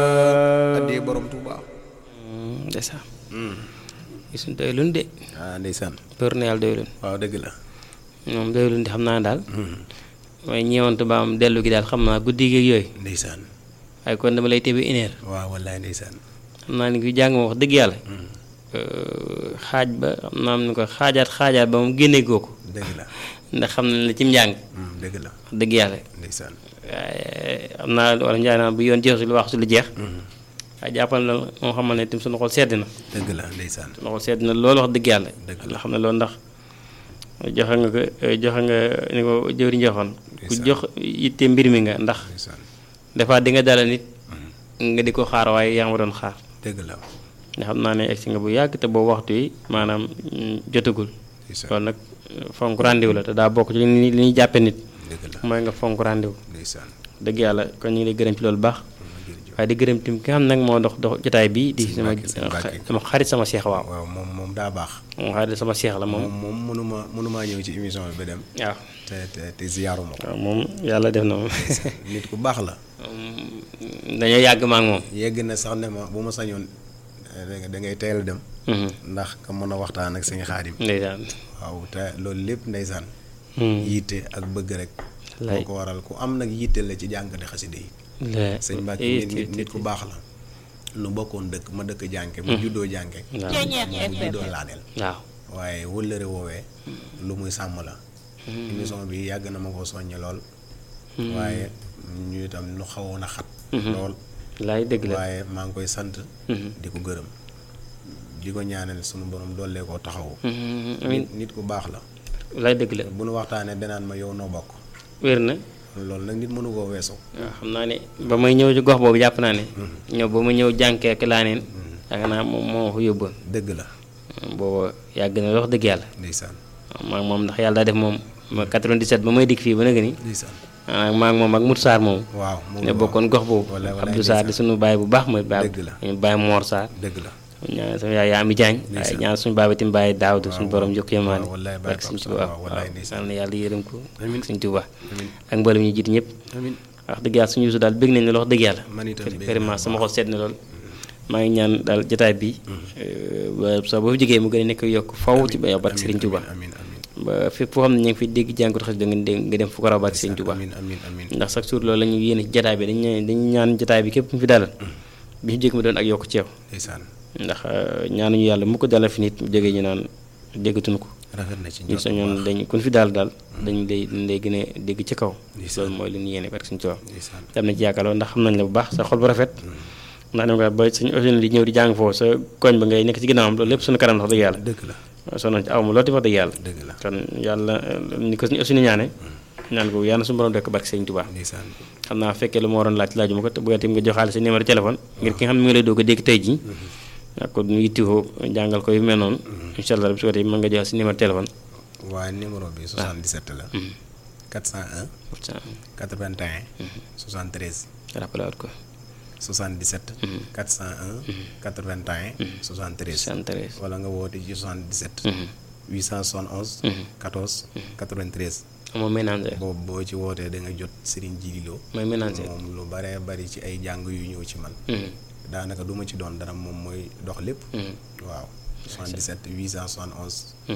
addee borom Touba. ndeysaan gisuñ doyluñ de ah ndeysaan. për na yàlla doyluñ waaw dëgg la. moom doyluñ di xam naa daal mooy ñeewantu ba am dellu gi daal xam naa guddi gi ak yooyu ndeysaan. waaye kon dama lay tebe une heure waaw wallaay ndeysaan. xam naa ni ku jàng ma wax dëgg yàlla xaaj ba xam naa am ni ko xaajaat xaajaat ba mu génnee kooku dëgg la. ndax xam nañ la cim njàng Mm, dëgg la wax dëgg yàlla ndeysaan. waaye xam naa wala njaay naa bu yoon jeexu lu wax su lu jeex waaye jàppal na moo xamal ne tim suñu xol sedd na dëgg la ndeysaan. suñu xol sedd na loolu wax dëgg yàlla Dëgg la. nga xam ne loolu ndax joxe nga ko joxe nga ni ko jëwriñ joxoon ku Ndeysaan. jox yitte mbir mi nga ndax ndeysaan. des fois di nga dalal nit nga di ko xaar waaye yaa ngi ma doon xaar dëgg la nga xam naa ne egsi nga bu yàgg te boobu waxtu yi maanaam mm, jotagul ndeysaan. loolu nag fonk rendez-vous la te daa bokk ci li ñuy li ñuy jàppe nit dëgg la mooy nga fonk rendez-vous ndeysaan. dëgg yàlla kon ñu ngi lay gërëm ci loolu baax jërëjëf. waaye di gërëm tim ki nga xam nag moo dox dox jotaay bi di Sëñ sama Mbàkke, sëñ Mbàkke. sama xarit sama seex waaw waaw moom moom daa baax. moom xarit sama seex la moom moom moom mënuma mënumaa ñëw ci émission bi ba dem. waaw te te te ziyaaruma ko. waaw moom yàlla def na moom nit ku baax la. dañoo yàgg ma ak moom yegg na sax ne ma bu ma sañoon eh, da nga- da ngay teel a dem. Mhm. ndax nga mën a waxtaan ak sëñ Xaadim. ndeysaan waaw te loolu lépp ndeysaan. Hmm. yitte ak bëgg rek. Lay. moo ko waral ku am nag yitte la ci jàngate xasida yi. la sëñ Mbàkke eh, nit nit nit ku baax la. nu bokkoon dëkk ma dëkk jànke mu juddoo jànke. waaw moom mu juddoo laadeel. waaw waaye wëllëre woowee lu muy sàmm la. émission bi yàgg na ma ko soññe lool. waaye ñu itam nu xawoon a xat. lool laay dëgg la waaye maa ngi koy sant. Mhm. di ko gërëm. di ko ñaanal sunu borom dollee koo taxawu. Mhm, amiin nit nit ku baax la. laay dëgg la bu nu waxtaanee danaan ma yow noo bokk. wér na loolu nag nit mënu koo weesu. waaw xam naa ne ba may ñëw ci gox boobu jàpp naa ne ñëw ba ma ñëw jànkee ak laa neen yaakaar naa moom moo ma fa yóbboon dëgg la booba yàgg na wax dëgg yàlla ndeysaan maa ngi moom ndax yàlla daa def moom ma 97 ba may dikk fii ba nag ni ndeysaan ah maa ngi moom ak Mout Sarr moom waaw moom ne bokkoon gox boobu wala wala Abdou Sarr di suñu baay bu baax mooy baay Dëgg la. ñu baay Mor Sarr dëgg la ñaan sama yaay Ami Diagne waaye Ndeysaan. ñaan suñu baay tim baay Daawdu suñu waaw, borom jokk yemaane waaw, wallaay baay barke suñu Pape Tuubaa Sarr, waaw, wallaay waaw ndeysaan. yal na yàlla yërëm ko Amiin. suñu Tuubaa amiin ak mboolem ñu jiit ñëpp amiin wax dëgg yàlla suñu yusu daal bëgg nañ ne wax dëgg yàlla man itam bëgg vraiment naa sama bu xol sedd na lool maa ngi ñaan daal jotaay bi ba sa boo fi jógee mu gën a nekk yokk faw ci ba yow barke Serigne Touba amiin amiin ba fépp foo xam ne ñu ngi fi dégg jàngut xas da nga dégg nga dem fu ko raw barke Serigne Touba amiin amiin amiin ndax chaque jour loolu la ñu yéene ci jotaay bi dañu dañu ñaan jotaay bi képp mu fi dalal bi ñu jóg mu doon ak yokk ci yow ndeysaan ndax ñaanuñu yàlla mu ko dalal fi nit mu jógee ñu naan déggatuñu ko rafet na ci ñu njort bu sañoon baax. dañ kun fi daal daal dañu lay dañ lay gën a dégg ci kaw Ndeysaan. loolu mooy li ñu yéene barke Serigne Touba ndeysaan am na ci yaakaar loolu ndax xam nañ la bu baax sa xol bu rafet ndax dem nga ba suñu aussi di ñëw di jàng foofu sa koñ ba ngay nekk ci ginnaawam loolu lépp suñu kanam la wax dëgg yàlla dëgg la sonoon ci aw ma loolu ti wax dëgg yàlla dëgg la kon yàlla ni ko suñu aussi ni ñaane ñaan ko yàlla suñu borom dekk barke Sëñ Tuubaa ndeysaan xam naa fekkee lu ma waroon laaj laaju ma ko te bu nga nga joxaale sa numéro téléphone ngir ki nga xam ne mi ngi lay doog a dégg tey jii ak ko ñu yittewoo jàngal ko yu mel noonu incha allah su ko defee mën nga joxe sa numéro téléphone waaye numéro bi 77 la 401 81 73 rappelé waat ko 77 401 81 73 73 wala nga woote ci 77 871 14 93 amoo ménager boobu boo ci wootee da nga jot Serigne Djili Lo mooy ménager moom lu baree bari ci ay jàng yu ñëw ci man daanaka du ma ci doon dara moom mooy dox lépp waaw 77 871